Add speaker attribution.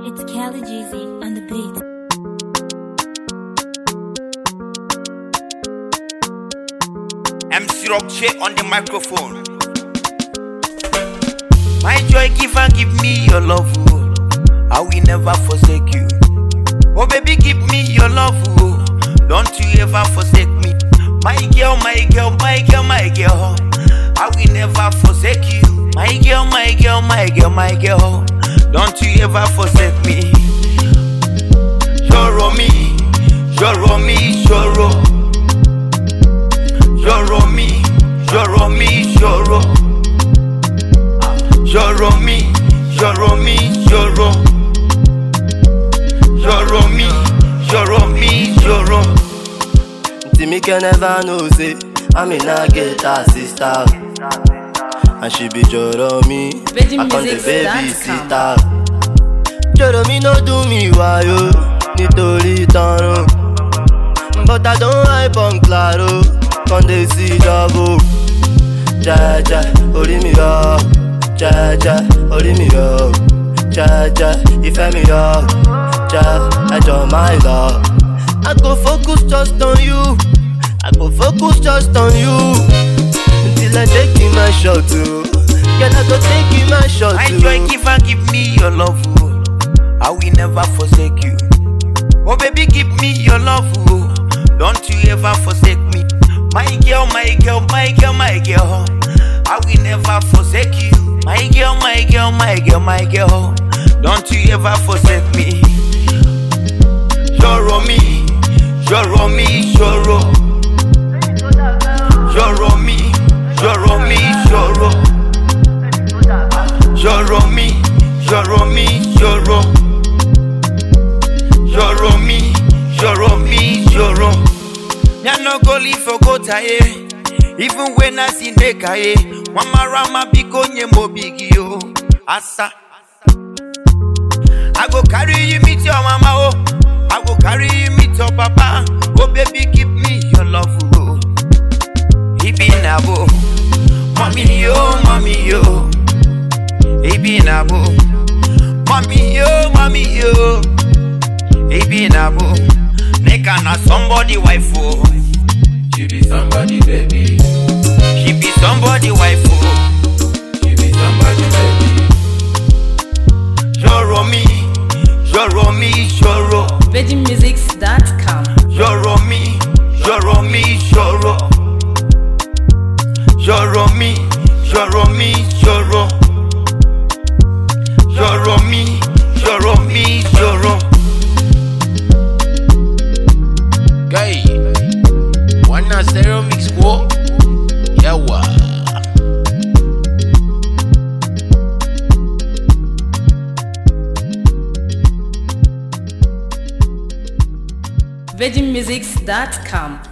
Speaker 1: It's Kelly Jeezy on the beat.
Speaker 2: MC Roche on the microphone. My joy giver, give me your love, oh. I will never forsake you. Oh baby, give me your love, oh. Don't you ever forsake me. My girl, my girl, my girl, my girl. I will never forsake you. My girl, my girl, my girl, my girl. Don't you ever forsake me. Ṣọ̀rọ̀ mi, ṣọ̀rọ̀ mi, ṣọ̀rọ̀. Ṣọ̀rọ̀ mi, ṣọ̀rọ̀ mi, ṣọ̀rọ̀. Ṣọ̀rọ̀ mi, ṣọ̀rọ̀ mi, ṣọ̀rọ̀. Ṣọ̀rọ̀ mi, ṣọ̀rọ̀ mi, ṣọ̀rọ̀.
Speaker 3: Timike never know say I'm in a get her sister And she be joro me I come the baby sitter Joro me no do me wayo Nítorí tọrùn But I don't hype on claro Come dey see double Jẹ́jẹ́ orí mi yọ Jẹ́jẹ́ orí mi yọ Jẹ́jẹ́ ìfẹ́ mi yọ Jẹ́ ẹjọ́ my love I go focus just on you. I go focus just on you. Until I take you my shot too. Girl, I go take you my shot
Speaker 2: My
Speaker 3: too.
Speaker 2: joy giver, give me your love, oh. I will never forsake you. Oh baby, give me your love, oh. Don't you ever forsake me. My girl, my girl, my girl, my girl. I will never forsake you. My girl, my girl, my girl, my girl. Don't you ever forsake me. Ṣọ̀rọ̀ mi, ṣọ̀rọ̀ mi, ṣọ̀rọ̀. Ṣọ̀rọ̀ mi, ṣọ̀rọ̀ mi, ṣọ̀rọ̀. Ṣọ̀rọ̀ mi, ṣọ̀rọ̀ mi, ṣọ̀rọ̀. Ṣọ̀rọ̀ mi, ṣọ̀rọ̀ mi, ṣọ̀rọ̀. Me I no go live for gotaye, even when I see nekaye. Mama rama biko nye mo bigi yo, asa. I go carry you meet your mama oh, I go carry you meet your papa. Oh baby, give me your love oh. Ibi nabo, mommy yo, mommy yo. Ibi nabo, mommy yo, mommy yo. Ibi nabo, make na somebody wife oh.
Speaker 4: She be somebody, baby.
Speaker 2: She be somebody wife oh.
Speaker 4: She be somebody, baby.
Speaker 2: Ṣọ̀rọ̀ mi, ṣọ̀rọ̀ mi, ṣọ̀rọ̀.
Speaker 5: VeggieMusics.com.
Speaker 2: Ṣọ̀rọ̀ mi, ṣọ̀rọ̀ mi, ṣọ̀rọ̀. Ṣọ̀rọ̀ mi, ṣọ̀rọ̀ mi, ṣọ̀rọ̀. Ṣọ̀rọ̀ mi, ṣọ̀rọ̀ mi, ṣọ̀rọ̀.
Speaker 4: Guy, wanna stereo mix ko? Yawa.
Speaker 5: VeggieMusics.com.